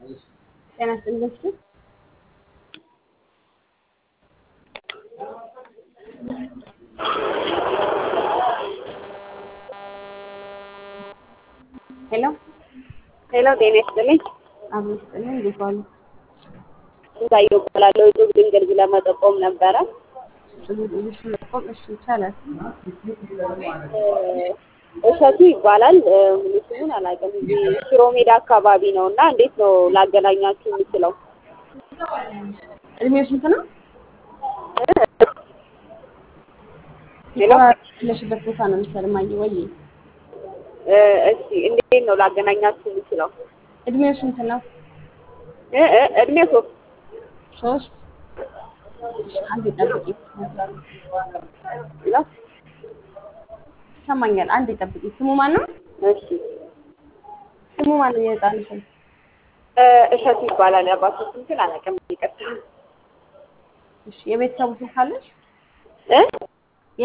ጤና ይስጥልኝ እስኪ ሄሎ ሄሎ ጤና ይስጥልኝ። አብሮ ይስጥልኝ። እንዴት ዋሉ? ስንታየሁ እባላለሁ። እጹብ ድንግል ለመጠቆም ነበረ። እሺ መቆም እሺ ይቻላል። እሸቱ ይባላል። ሙሉ ስሙን አላውቅም። እዚህ ሽሮ ሜዳ አካባቢ ነው እና እንዴት ነው ላገናኛችሁ የምችለው? እድሜው ስንት ነው? ሄሎ ያለሽበት ቦታ ነው መሰለኝ ማየ ወይ እ እሺ እንዴት ነው ላገናኛችሁ የምችለው? እድሜው ስንት ነው? እ እ እድሜ ሶስት ሶስት እሺ፣ አንድ ጠብቂ ነው። ይሰማኛል። አንድ ጠብቂ። ስሙ ማን ነው? እሺ ስሙ ማን ነው? የህፃኑ ስም እ እሸቱ ይባላል። የአባቱ ስም ግን አላውቅም። ይቅርታ እሺ፣ የቤተሰቡ ስም ካለሽ እ